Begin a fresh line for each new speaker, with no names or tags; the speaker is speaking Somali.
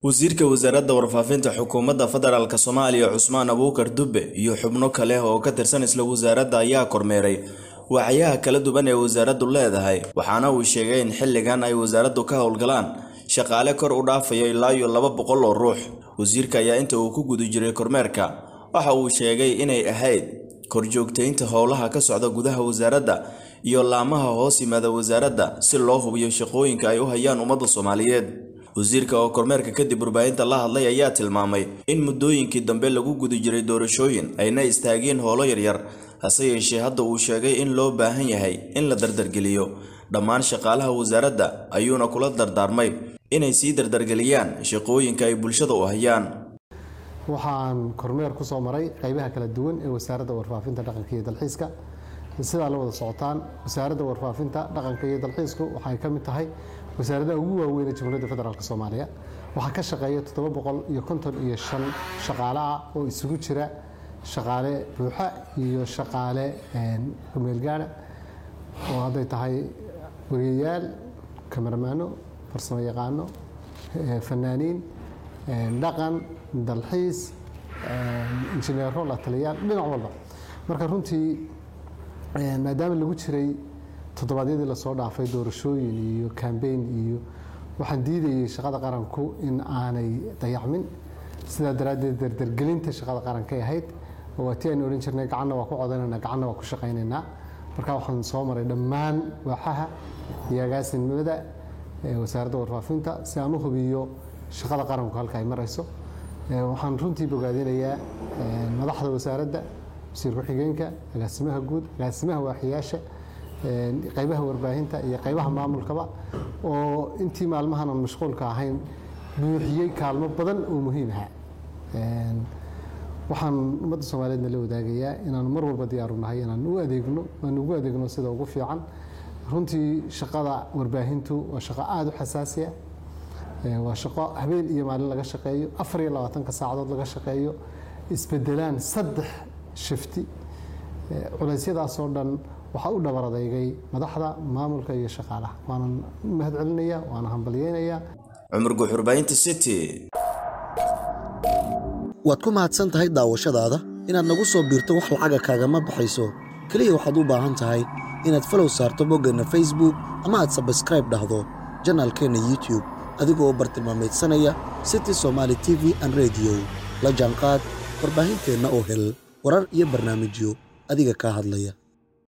wasiirka wasaaradda warfaafinta xukuumadda federaalk soomaaliya cusmaan abuukar dube iyo xubno kale oo ka tirsan isla wasaaradda ayaa kormeeray wacyaha kala duwan ee wasaaraddu leedahay waxaana uu sheegay in xilligan ay wasaaraddu ka howlgalaan shaqaale kor u dhaafaya ilaa iyo laba boqol oo ruux wasiirka ayaa inta uu ku guda jiray kormeerka waxa uu sheegay inay ahayd korjoogtaynta howlaha ka socda gudaha wasaaradda iyo laamaha hoos yimaada wasaaradda si loo hubiyo shaqooyinka ay u hayaan ummadda soomaaliyeed wasiirka oo kormeerka kadib warbaahinta la hadlay ayaa tilmaamay in muddooyinkii dambe lagu guda jiray doorashooyin ayna istaageen howlo yaryar hase yeeshee hadda uu sheegay in loo baahan yahay in la dardargeliyo dhammaan shaqaalaha wasaaradda ayuuna kula dardaarmay inay sii dardargeliyaan shaqooyinka ay bulshada u hayaan
waxaan kormeer ku soo maray qaybaha kala duwan ee wasaaradda warfaafinta dhaqanka iyo dalxiiska sidaa la wada socotaan wasaaradda warfaafinta dhaqanka iyo dalxiisku waxay ka mid tahay wasaaradaha ugu waaweyn ee jamhuuriyadda federaalk soomaaliya waxaa ka shaqeeya toddoba boqol iyo konton iyo shan shaqaale ah oo isugu jira shaqaale buuxa iyo shaqaale kumeelgaana oo hadday tahay wariyayaal kamaramaano farsamo yaqaano fanaaniin dhaqan dalxiis injineero la taliyaal dhinac walba marka runtii maadaama lagu jiray toddobaadyadii lasoo dhaafay doorashooyin iyo kambeyn iyo waxaan diidayay shaqada qaranku in aanay dayacmin sidaa daraaddeed dardargelinta shaqada qarankay ahayd waa tii aynu odhan jirnay gacanna waa ku codanayna gacanna waa ku shaqaynaynaa marka waxaan soo maray dhammaan waaxaha iyo agaasinimada wasaaradda warfaafinta si aan u hubiyo shaqada qaranku halka ay marayso waxaan runtii bogaadinayaa madaxda wasaaradda wasiir ku-xigeenka agaasimaha guud agaasimaha waaxiyaasha qaybaha warbaahinta iyo qaybaha maamulkaba oo intii maalmahan aan mashquulka ahayn buuxiyey kaalmo badan oo muhiim aha waxaan ummadda soomaaliyeedna la wadaagayaa inaan mar walba diyaaru nahay inaan u adeegno aan ugu adeegno sida ugu fiican runtii shaqada warbaahintu waa shaqo aada u xasaasiya waa shaqo habeen iyo maalin laga shaqeeyo afar iyo labaatanka saacadood laga shaqeeyo isbedelaan saddex shifti culeysyadaasoo dhan waxaa u dhabar adeygay madaxda maamulka iyo shaqaalaha waanan mahad celinaya waana hambalyeynayaa
cumar guuxurbaynta city
waad ku mahadsan tahay daawashadaada inaad nagu soo biirto wax lacaga kaagama baxayso keliya waxaad u baahan tahay inaad falow saarto boggeenna facebook ama aad sabskraib dhahdo janaalkeenna youtub adigoo bartilmaameedsanaya city somaali t v an rediyo la jaanqaad warbaahinteenna oo hel warar iyo barnaamijyo adiga kaa hadlaya